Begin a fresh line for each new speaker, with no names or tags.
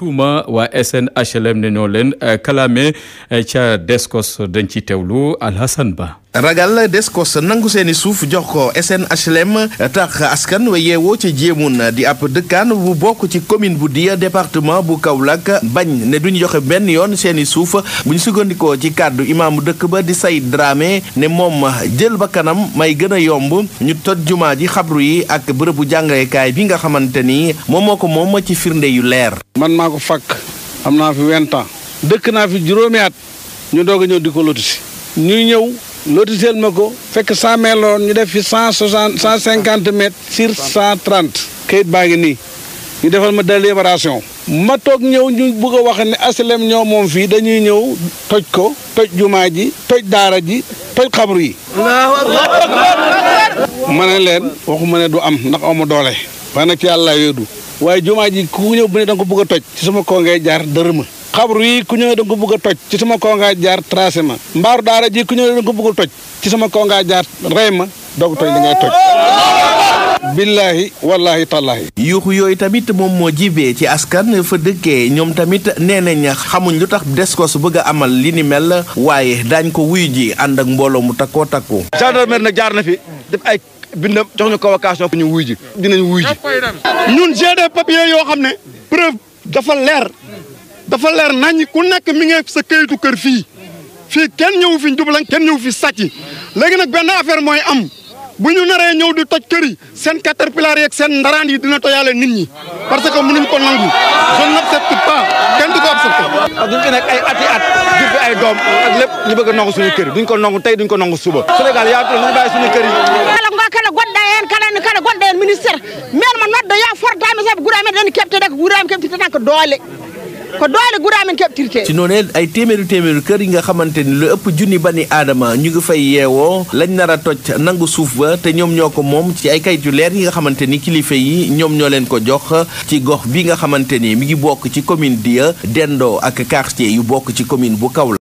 tuuma waa SNHLM ne ñoo leen kalaame ca Descos dañ ci teewlu Alhassane Ba.
ragal Descos nangu seeni suuf jox ko SNHLM tax askan wa yeewoo ca jéemun di ab dëkkaan bu bokk ci commune bu Diya département bu Kaolack bañ ne duñ joxe benn yoon seeni suuf bu ñu sukkandikoo ci kàddu imaamu dëkk ba di Sayid Dramé ne moom jël ba kanam may gën a yomb ñu toj jumaa ji xabru yi ak bërëbu jàngaleekaay bi nga xamante ni moom moo ko moom ci firnde yu leer.
man maa ko fakk am naa fi vingt ans dëkk naa fi juróomi at ñu doog a ñëw di ko lotisi ñuy ñëw lotiseel ma ko fekk cent mètres la woon ñu def fi cent soixante cent cinquante mètres sur cent trente kayit baa ngi nii ñu defal ma délibération ma toog ñëw ñu bëgg a wax ne aslem ñoo moom fii dañuy ñëw toj ko toj jumaa ji toj daara ji toj xabru yi ma ne leen waxuma ne du am ndax amu doole waaye nag ci yàlla yoodu waaye jumaa ji ku ñëw bu ne da nga ko bëgg a toj ci sama koo ngay jaar dërëma xabru yi ku ñëw da nga ko bëgg a toj ci sama koo ngaa jaar tracé ma mbaaru daara ji ku ñëw da nga ko bëgg a toj ci sama koo ngaa jaar rey ma doog toj li ngay toj billaahi wallaahi tallaahi
yuuxu yooyu tamit moom moo jibee ci askan fa dëkkee ñoom tamit nee nañ xamuñ lu tax Descos bëgg a amal li ni mel waaye daañ ko wuyu ji ànd ak mbooloo mu takkoo takku
gendarmerie nag jaar na fi def ay bindam jox ñu convocation ñu wuy ji dinañ wuy ji
ñun j'ai des papiers yoo xam ne preuve dafa leer dafa leer nañ ku nekk mi ngi sa këyitu kër fii fii kenn ñëw fi njublañ kenn ñëw fi sàcc léegi nag benn affaire mooy am bu ñu naree ñëw di toj kër yi seen caterpillar yeeg seen ndaraan yi dina toyaale nit ñi parce que mënuñ ko nangu je n'accepte pas kenn du ko accepté.
ak duñ fi nekk ay ati at jur fi ay doom ak lépp ñu bëgg a nangu suñu kër yi duñ ko nangu tey duñ ko nangu suba Sénégal yaa ngi ñu bàyyi suñu kër yi.
kala ngo kala goɗɗa hen kala kala gonɗo hen ministére men mo noddo ya fortami saabu guura men ɗen kebtede ko guura men kebtete tan ko doole ko doole guura men keɓtirte
ci noonu ay téeméeri téeméeri kër yi nga xamante ni lu ëpp junni bani aadama ñu ngi fay yeewoo lañ nar a toj nangu suuf ba te ñoom ñoo ko moom ci ay kayit yu leer yi nga xamante ni kilifa yi ñoom ñoo leen ko jox ci gox bi nga xamante ni mi ngi bokk ci commune Diya dendoo ak quartier yu bokk ci commune bu Kaolack